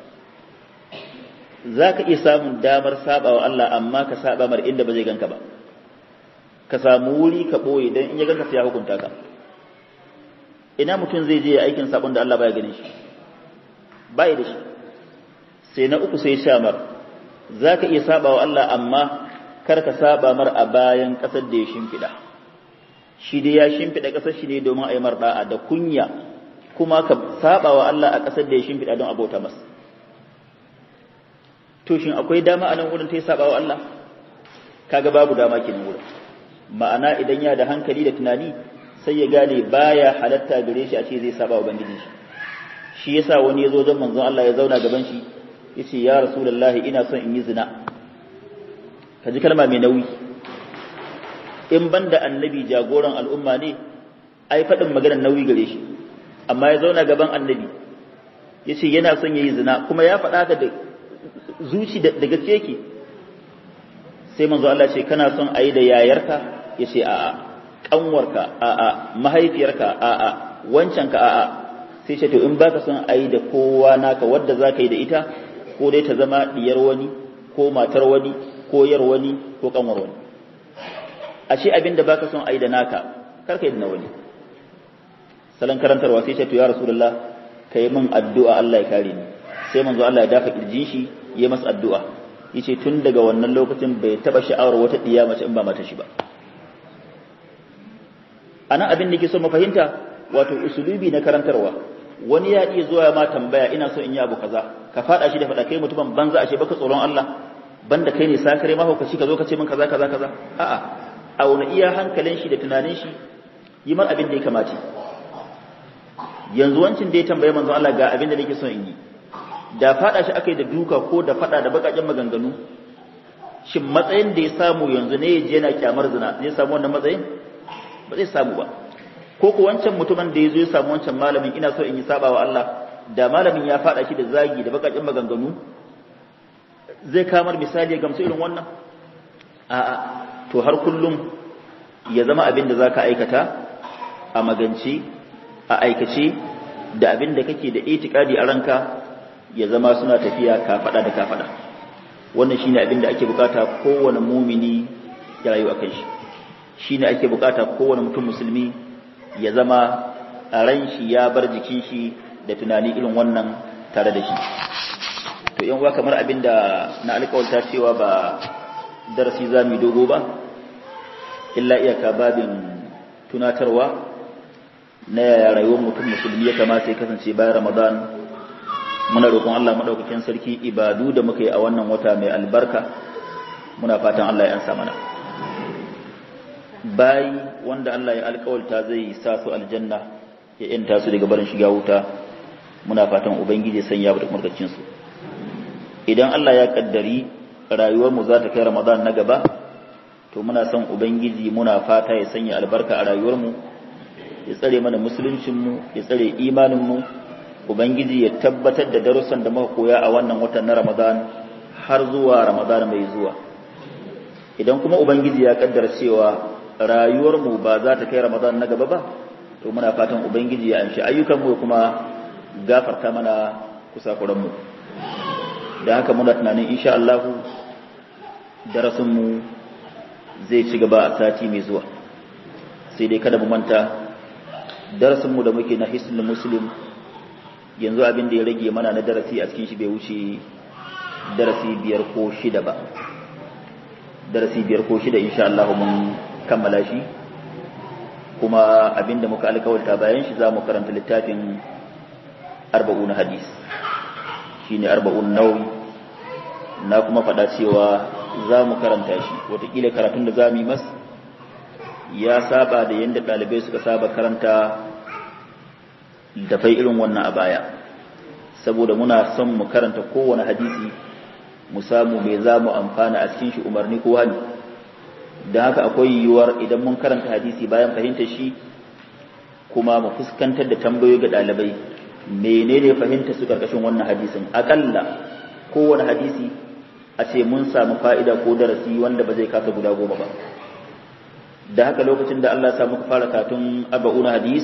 Speaker 1: zaka iya samun damar saba wa Allah amma ka saba mar inda ba zai ganka ba ka samu wuri ka boye dan in ya ganka sai ya hukunta ka ina mutum zai je aikin sabon da Allah baya ganin shi bai da shi sai na uku sai shamar zaka iya saba wa Allah amma kar ka saba mar a bayan kasar da ya shimfiɗa shi dai ya shimfiɗa ƙasar shi ne domin a yi marɗa'a da kunya kuma ka saba wa Allah a ƙasar da ya shimfiɗa don abota masa to shin akwai dama a nan wurin ta yi saba wa Allah kaga babu dama kenan wurin ma'ana idan ya da hankali da tunani sai ya gane baya halatta gare shi a ce zai saba wa ubangiji shi shi yasa wani ya zo don manzon Allah ya zauna gaban shi yace ya rasulullahi ina son in yi zina ka ji kalma mai nauyi in banda annabi jagoran al'umma ne ai faɗin maganar nauyi gare shi amma ya zauna gaban annabi ya ce yana son ya yi zina kuma ya faɗa ka da zuci da gaske yake sai manzo Allah ce kana son a yi da yayarka ya ce a'a ƙanwarka a'a mahaifiyarka a'a wancanka a'a sai ce to in baka son a yi da kowa naka wadda za ka yi da ita ko dai ta zama diyar wani ko matar wani ko yar wani ko kanwar wani ashe abin da baka son a yi da naka kar ka yi da na wani salon karantarwa sai ce to ya rasulullah ka yi min addu'a Allah ya kare ni sai manzo Allah ya dafa kirjin shi ya masa addu'a yace tun daga wannan lokacin bai taba sha'awar wata diya mace in ba mata shi ba anan abin da ke so mu fahimta wato usulubi na karantarwa wani ya iya zuwa ma tambaya ina so in yi abu kaza ka fada shi da fada kai mutumin banza ashe baka tsoron Allah banda kai ne sakare mahaukaci ka zo ka ce min kaza kaza kaza a'a a wani iya hankalin shi da tunanin shi yi mar abin da ya kamace yanzu wancin da ya tambaye manzo Allah ga abin da nake son in yi da fada shi akai da duka ko da fada da bakakken maganganu shin matsayin da ya samu yanzu ne yaje yana kyamar zina zai samu wannan matsayin ba zai samu ba ko ko wancan mutumin da ya zo ya samu wancan malamin ina so in yi sabawa Allah da malamin ya fada shi da zagi da bakakken maganganu zai kamar misali ya gamsu irin wannan a'a to har kullum ya zama abin da zaka aikata a magance a aikace da abin da kake da itikadi a ranka ya zama suna tafiya kafada da kafada wannan shine abin da ake bukata kowane mumini ya rayu akan shi shine ake bukata kowane mutum musulmi ya zama a ran shi ya bar jikin shi da tunani irin wannan tare da shi to yan uwa kamar abin da na alƙawarta cewa ba darasi za mu dogo ba illa iyaka babin tunatarwa na yaya rayuwar mutum musulmi ya kamata ya kasance bayan ramadan muna roƙon Allah maɗaukakin sarki ibadu da muka yi a wannan wata mai albarka muna fatan Allah ya ansa mana bayi wanda Allah ya alƙawalta zai sa su aljanna ya yanta su daga barin shiga wuta muna fatan ubangiji ya sanya da murkacin su idan Allah ya kaddari rayuwar mu za ta kai ramadan na gaba to muna son ubangiji muna fata ya sanya albarka a rayuwar mu ya tsare mana musuluncin mu ya tsare imanin mu ubangiji ya tabbatar da darussan da muka koya a wannan watan na ramadan har zuwa ramadan mai zuwa idan kuma ubangiji ya kaddara cewa rayuwar mu ba za ta kai ramadan na gaba ba to muna fatan ubangiji ya amshi ayyukan mu kuma gafarta mana kusakuranmu da haka muna tunanin insha Allah darasinmu zai ci gaba a sati mai zuwa sai dai kada mu manta darasinmu da muke na hisnul muslim yanzu abin da ya rage mana na darasi a cikin shi bai wuce darasi biyar ko shida ba darasi biyar ko shida insha Allah mun kammala shi kuma abin da muka alkawarta bayan shi za mu karanta littafin arba'un hadis shine arba'un nawawi na kuma faɗa cewa za mu karanta shi wataƙila karatun da za mu yi mas ya saba da yadda ɗalibai suka saba karanta dafai irin wannan a baya saboda muna son mu karanta kowane hadisi mu samu mai za mu amfana a cikin shi umarni ko hani don haka akwai yiwuwar idan mun karanta hadisi bayan fahimtar shi kuma mu fuskantar da tambayoyi ga ɗalibai menene fahimta su karkashin wannan hadisin akalla kowane hadisi a ce mun samu fa'ida ko darasi wanda ba zai kasa guda goma ba da haka lokacin da Allah samu fara katun arba'una hadis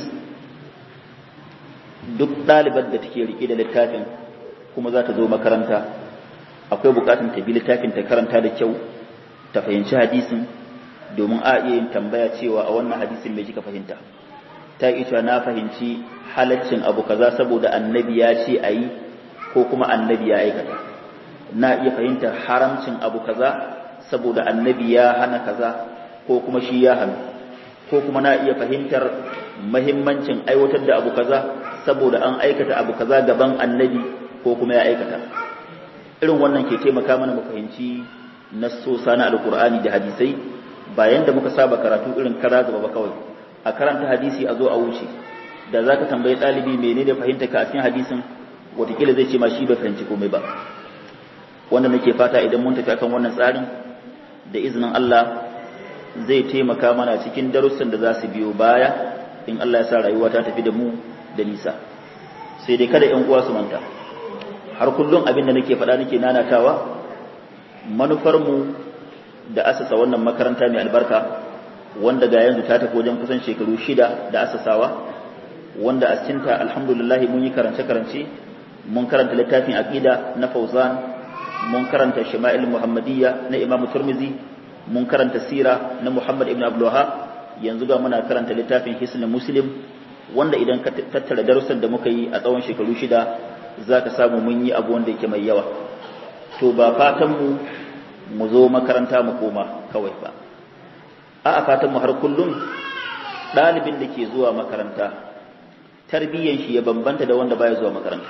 Speaker 1: duk ɗalibar da take rike da littafin kuma za ta zo makaranta akwai bukatun ta bi littafin ta karanta da kyau ta fahimci hadisin domin a iya yin tambaya cewa a wannan hadisin mai kika fahimta ta yi cewa na fahimci halaccin abu kaza saboda annabi ya ce a yi ko kuma annabi ya aikata na iya fahimtar haramcin abu kaza saboda annabi ya hana kaza ko kuma shi ya hana ko kuma na iya fahimtar mahimmancin aiwatar da abu kaza saboda an aikata abu kaza gaban annabi ko kuma ya aikata irin wannan ke taimaka mana mu fahimci nassosa na alkur'ani da hadisai bayan da muka saba karatu irin kara gaba ba kawai a karanta hadisi a zo a wuce da zaka tambayi ɗalibi menene fahimta ka a cikin hadisin watakila zai ce ma shi bai fahimci komai ba wanda nake fata idan mun tafi akan wannan tsarin da izinin Allah zai taimaka mana cikin darussan da za su biyo baya in Allah ya sa rayuwa ta tafi da mu da nisa sai dai kada ƴan uwa su manta har kullum abin da nake faɗa nake nanatawa manufar mu da asasa wannan makaranta mai albarka wanda ga yanzu ta tafi wajen kusan shekaru shida da asasawa wanda a cikinta alhamdulillah mun yi karance-karance mun karanta littafin aqida na Fauzan mun karanta Shama'il Muhammadiyya na Imam Turmizi mun karanta Sira na Muhammad ibn Abdul yanzu ga muna karanta littafin Hisn Muslim wanda idan ka tattara darussan da muka yi a tsawon shekaru shida zaka samu mun yi abu wanda yake mai yawa to ba fatan mu mu zo makaranta mu koma kawai ba a fatan mu har kullum ɗalibin da ke zuwa makaranta tarbiyyan shi ya bambanta da wanda baya zuwa makaranta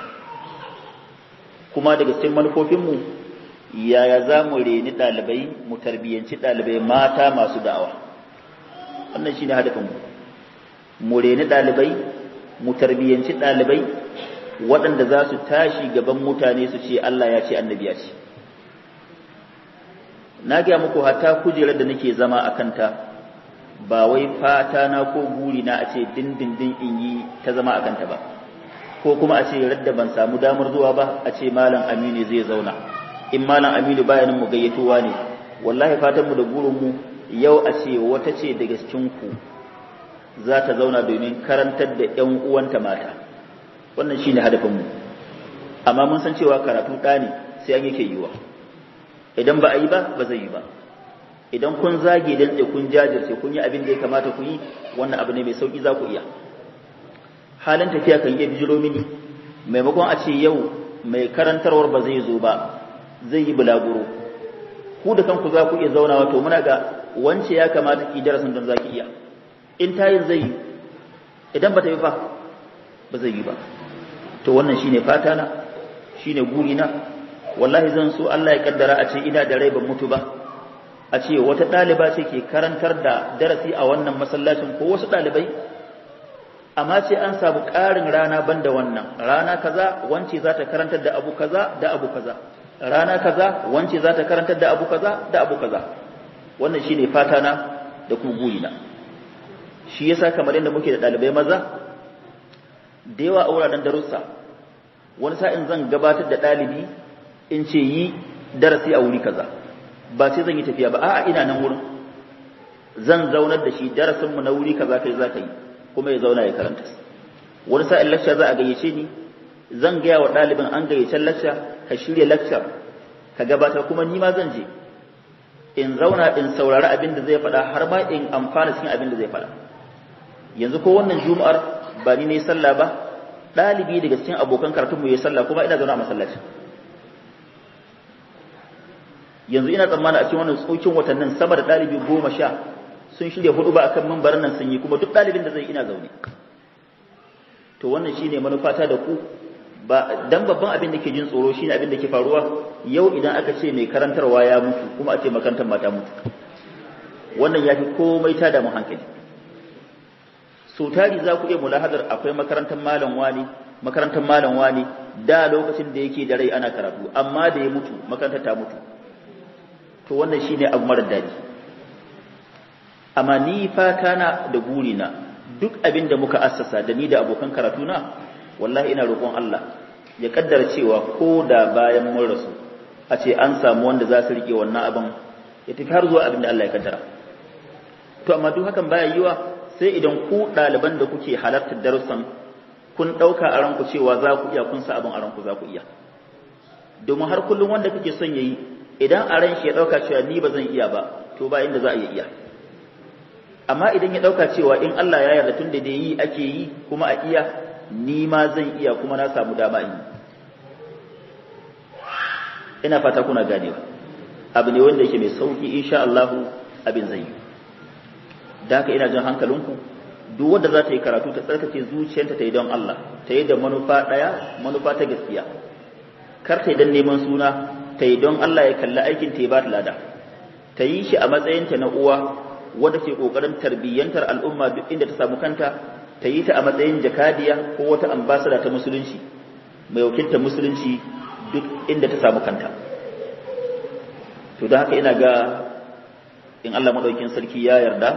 Speaker 1: kuma daga cikin manufofinmu yaya za mu reni ɗalibai mu tarbiyyanci ɗalibai mata masu da'awa wannan shi ne hadafinmu mu reni ɗalibai mu tarbiyyanci ɗalibai waɗanda za su tashi gaban mutane su ce Allah ya ce annabi ya ce na gaya muku hatta kujerar da nake zama a kanta ba wai fata na ko guri na a ce dindindin in yi ta zama a kanta ba ko kuma a ce radda ban samu damar zuwa ba a ce malam aminu zai zauna in malam aminu bayanin mu gayyatowa ne wallahi fatan mu da burin mu yau a ce wata ce daga cikin ku za ta zauna domin karantar da ƴan uwanta mata wannan shine hadafin mu amma mun san cewa karatu ɗa ne sai an yake yiwa idan ba a yi ba ba zai yi ba idan kun zage dan kun jajirce kun yi abin da ya kamata ku yi wannan abu ne mai sauki za ku iya halin tafiya kan iya bijiro mini maimakon a ce yau mai karantarwar ba zai zo ba zai yi bulaguro ku da kanku za ku iya zaunawa to muna ga wance ya kamata ki darasin don za ki iya in tayin zai yi idan ba ta yi fa ba zai yi ba to wannan shine fata na shine guri na wallahi zan so Allah ya kaddara a ce ina da rai ban mutu ba a ce wata ɗaliba ce ke karantar da darasi a wannan masallacin ko wasu ɗalibai amma ce an samu ƙarin rana banda wannan rana kaza wance za ta karantar da abu kaza da abu kaza rana kaza wance za ta karantar da abu kaza da abu kaza wannan shine fata na da kuma burina shi yasa kamar yadda muke da ɗalibai maza da yawa a wuraren darussa wani sa'in zan gabatar da ɗalibi in ce yi darasi a wuri kaza ba sai zan yi tafiya ba a'a ina nan wurin zan zaunar da shi darasin mu na wuri kaza kai za ka yi kuma ya zauna ya karanta wani sa'in lecture za a gayyace ni zan gaya wa ɗalibin an gayyace lacca ka shirya lacca ka gabatar kuma ni ma zan je in zauna in saurari abin da zai faɗa har ma in amfana cikin abin da zai faɗa yanzu ko wannan juma'ar ba ni ne sallah ba ɗalibi daga cikin abokan karatunmu ya sallah kuma ina zaune a masallaci yanzu ina tsammani a cikin wannan tsokin watannin sama da ɗalibi goma sha sun shirya hudu ba akan mambarin nan sun yi kuma duk ɗalibin da zai ina zaune to wannan shine manufata da ku ba dan babban abin da ke jin tsoro shine abin da ke faruwa yau idan aka ce mai karantarwa ya mutu kuma a ce makarantar mata mutu wannan ya fi komai ta da mu hankali so tari za ku iya mulahadar akwai makarantar malam wani makarantar malam wani da lokacin da yake da rai ana karatu amma da ya mutu makarantar ta mutu to wannan shine abu mara daɗi amma ni fata na da burina duk abin da muka assasa da ni da abokan karatu na wallahi ina roƙon Allah ya kaddara cewa ko da bayan mun rasu a ce an samu wanda za su rike wannan abin ya tafi har zuwa abin da Allah ya kaddara to amma duk hakan baya yiwa sai idan ku ɗaliban da kuke halartar darussan kun ɗauka a ranku cewa za ku iya kun sa abin a ranku za ku iya domin har kullum wanda kake son yayi idan a ran shi ya ɗauka cewa ni ba zan iya ba to ba inda za a iya iya amma idan ya ɗauka cewa in Allah ya yarda tun da dai yi ake yi kuma a iya ni ma zan iya kuma na samu dama in ina fata kuna ganewa abu ne wanda yake mai sauki insha Allah abin zai yi da haka ina jin hankalinku duk wanda za ta yi karatu ta tsarkake zuciyarta ta yi don Allah ta yi da manufa ɗaya manufa ta gaskiya kar ta yi don neman suna ta yi don Allah ya kalli aikin ta ya ba ta lada ta yi shi a matsayinta na uwa wadda ke ƙoƙarin tarbiyyantar al'umma duk inda ta samu kanta ta yi ta a matsayin jakadiya ko wata ambasada ta musulunci mai wakiltar musulunci duk inda ta samu kanta to da haka ina ga in Allah maɗaukin sarki ya yarda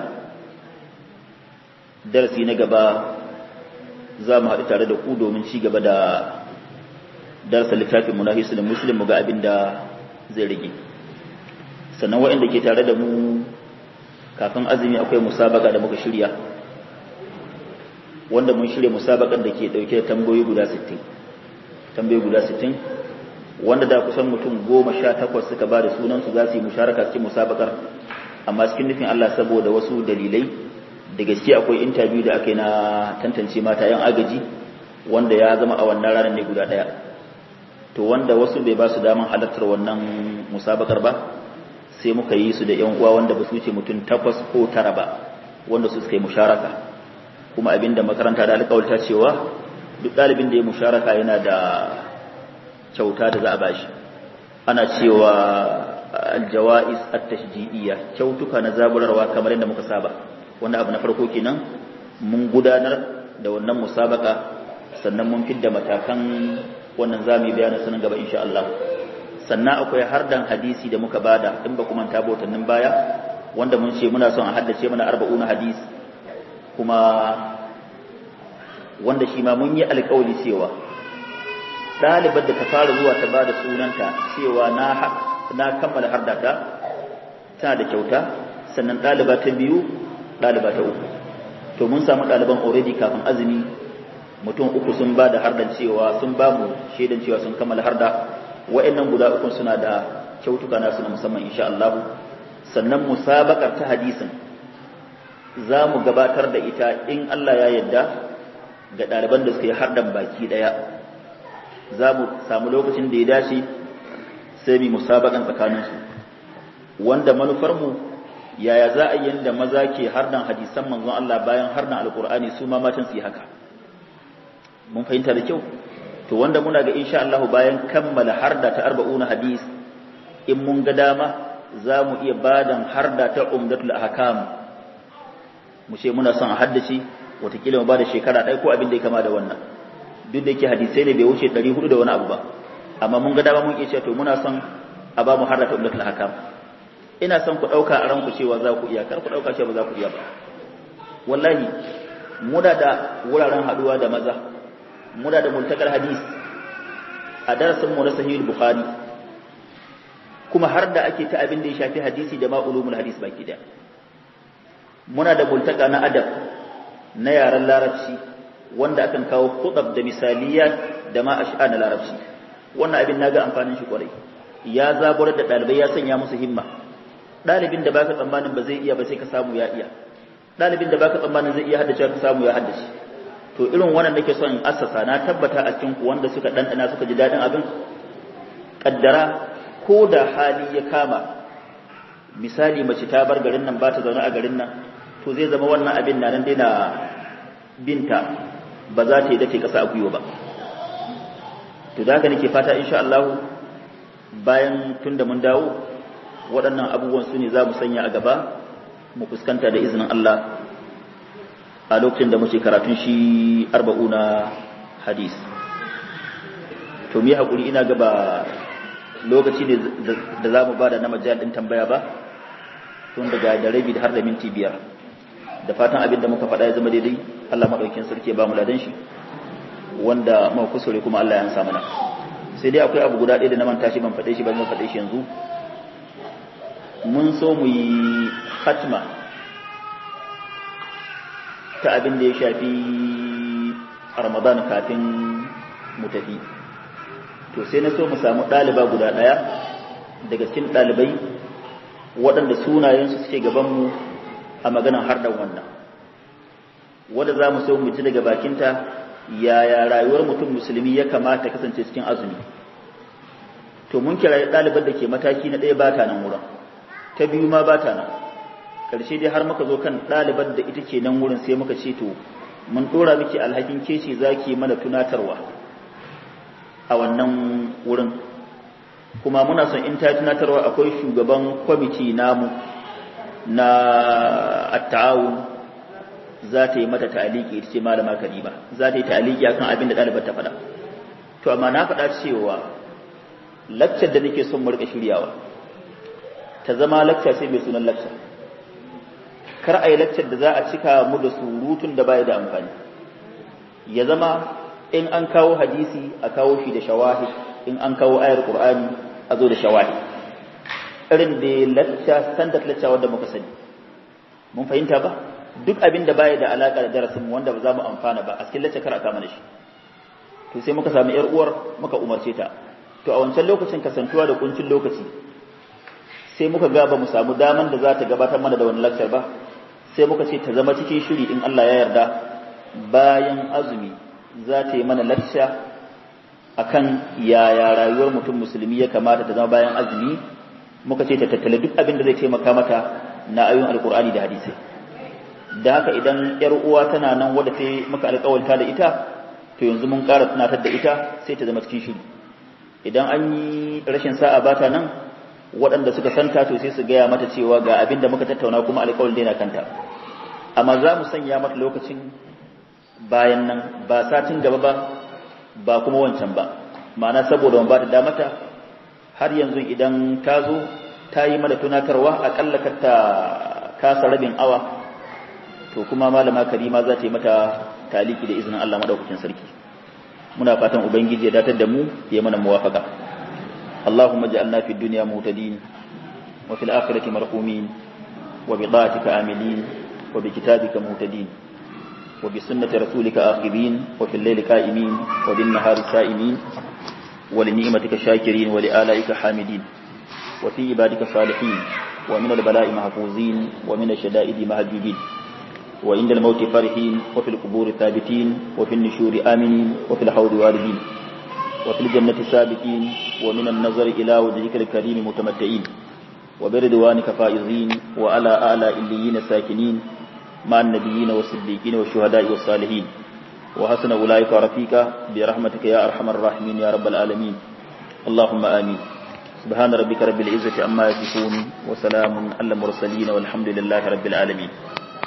Speaker 1: darasi na gaba za mu haɗu tare da ku domin ci gaba da darasa littafin mu na hisulun muslim mu ga abin da zai rage sannan waɗanda ke tare da mu kafin azumi akwai musabaka da muka shirya wanda mun shirya musabakan da ke ɗauke da tambayoyi guda 60 tambayoyi guda 60 wanda da kusan mutum goma sha takwas suka ba da sunansu za su yi musharaka cikin musabakar amma cikin nufin Allah saboda wasu dalilai da gaske akwai interview da aka yi na tantance mata yan agaji wanda ya zama a wannan ranar ne guda ɗaya to wanda wasu bai ba su daman halartar wannan musabakar ba sai muka yi su da yan uwa wanda ba su wuce mutum takwas ko tara ba wanda su suka yi musharaka kuma abinda makaranta da alƙawarta cewa duk ɗalibin da ya musharaka yana da kyauta da za a bashi ana cewa aljawa'is at-tashji'iyya kyautuka na zaburarwa kamar yadda muka saba wanda abu na farko kenan mun gudanar da wannan musabaka sannan mun fidda matakan wannan zamu bayanin sanin gaba insha Allah sannan akwai hardan hadisi da muka bada in ba kuma ta botannin baya wanda mun ce muna son a haddace mana arba'una hadis kuma wanda shi ma mun yi alƙawari cewa ɗalibar da ta fara zuwa ta bada sunanta cewa na na kammala hardata tana da kyauta sannan ɗaliba ta biyu ɗaliba ta uku to mun samu ɗaliban already kafin azumi mutum uku sun ba da hardan cewa sun ba mu shaidan cewa sun kammala harda wa'annan guda uku suna da kyautuka nasu na musamman insha Allah sannan musabakar ta hadisin za mu gabatar da ita in Allah ya yarda ga ɗaliban da suka yi hardan baki ɗaya za mu samu lokacin da ya dace sai mu musabakan tsakaninsu wanda manufarmu yaya za a yi yadda maza ke hardan hadisan manzon Allah bayan hardan alkur'ani su ma matan su yi haka mun fahimta da kyau to wanda muna ga insha Allah bayan kammala harda ta arba'una hadis in mun ga dama za mu iya badan harda ta umdatul ahkam mu ce muna son a haddace watakila mu bada shekara ɗaya ko abin da ya kama da wannan duk da yake hadisai ne bai wuce 400 da wani abu ba amma mun ga dama mun iya cewa to muna son a ba mu harda ta umdatul ahkam ina son ku ɗauka a ranku cewa za ku iya kar ku ɗauka cewa ba za ku iya ba wallahi muna da wuraren haɗuwa da maza muna da muntakar hadis a darasin mu na sahihul bukhari kuma har da ake ta abin da ya shafi hadisi da ma ulumul hadis baki da muna da multaka na adab na yaren larabci wanda akan kawo kudab da misaliyat da ma ash'a na larabci wannan abin naga amfanin shi kwarai ya zaburar da ɗalibai ya sanya musu himma ɗalibin da baka tsammanin ba zai iya ba sai ka samu ya iya ɗalibin da baka tsammanin zai iya haddace ka samu ya haddace to irin wannan nake son in assasa na tabbata a cikin ku wanda suka ɗanɗana suka ji daɗin abin kaddara ko da hali ya kama misali mace ta bar garin nan ba ta zaune a garin nan to zai zama wannan abin na nan daina binta ba za ta yi dace kasa a gwiwa ba to da haka nake fata insha Allah bayan tun da mun dawo waɗannan abubuwan su ne za mu sanya a gaba mu fuskanta da izinin Allah a lokacin da muke karatun shi arba'una hadis to mi haƙuri ina gaba lokaci ne da za mu ba da na majal ɗin tambaya ba tun daga da rabi har da minti biyar da fatan abin da muka faɗa ya zama daidai Allah maɗaukin sarki ya ba mu ladan shi wanda muka kusure kuma Allah ya ansa mana sai dai akwai abu guda ɗaya da na manta shi ban faɗe shi ban zan faɗe shi yanzu mun so mu yi hatma ta abin da ya shafi Ramadan kafin mu tafi to sai na so mu samu ɗaliba guda ɗaya daga cikin ɗalibai waɗanda sunayensu suke gabanmu a maganar harɗar wannan wadda za mu so mu ji daga bakinta yaya rayuwar mutum musulmi ya kamata kasance cikin azumi to mun kira ɗalibar da ke mataki na ɗaya bata nan wurin ta biyu ma bata nan ƙarshe dai har muka zo kan ɗalibar da ita ke nan wurin sai muka ce to mun ɗora miki alhakin kece za ki mana tunatarwa a wannan wurin kuma muna son in ta tunatarwa akwai shugaban kwamiti namu na at-ta'awun za ta yi mata ta'aliki ita ce malama Karima za ta yi ta'aliki akan abin da ɗalibar ta faɗa to amma na faɗa cewa lakcar da nake son mu rika shiryawa ta zama lakca sai mai sunan lakca kar a yi lakcar da za a cika mu da surutun da baya da amfani ya zama in an kawo hadisi a kawo shi da shawahi in an kawo ayar qur'ani a zo da shawahi irin da lacca standard lacca wanda muka sani mun fahimta ba duk abin da baya da alaka da darasin mu wanda ba za mu amfana ba a cikin lacca kar a kama da shi to sai muka samu yar uwar muka umarce ta to a wancan lokacin kasantuwa da kuncin lokaci sai muka ga ba mu samu daman da za ta gabatar mana da wani lecture ba sai muka ce ta zama cikin shiri in Allah ya yarda bayan azumi za ta yi mana lecture akan yaya rayuwar mutum musulmi ya kamata ta zama bayan azumi muka ce ta tattala duk abin da zai taimaka mata na ayoyin alkur'ani da hadisai da haka idan yar uwa tana nan wadda ta muka alƙawarta da ita to yanzu mun ƙara tunatar da ita sai ta zama cikin shiri idan an yi rashin sa'a bata nan waɗanda suka santa to sai su gaya mata cewa ga abin da muka tattauna kuma alƙawarin daina kanta amma za mu sanya mata lokacin bayan nan ba satin gaba ba ba kuma wancan ba ma'ana saboda ban ba ta damata har yanzu idan ta zo ta yi mana tunatarwa aƙalla ka ta kasa rabin awa to kuma malama karima za ta yi mata taliki da izinin Allah madaukakin sarki muna fatan ubangiji ya datar da mu ya mana muwafaka اللهم اجعلنا في الدنيا مهتدين وفي الآخرة مرحومين وبطاعتك آملين وبكتابك مهتدين وبسنة رسولك آخذين وفي الليل قائمين وبالنهار سائمين ولنعمتك شاكرين ولآلائك حامدين وفي عبادك صالحين ومن البلاء محفوظين ومن الشدائد مهجوبين وعند الموت فرحين وفي القبور ثابتين وفي النشور آمنين وفي الحوض واردين وفي الجنة سابقين ومن النظر إلى وجهك الكريم متمتعين وبرضوانك فائزين وعلى آلاء الليين ساكنين مع النبيين والصديقين والشهداء والصالحين وحسن أولئك رفيقا برحمتك يا أرحم الراحمين يا رب العالمين اللهم آمين سبحان ربك رب العزة عما يصفون وسلام على المرسلين والحمد لله رب العالمين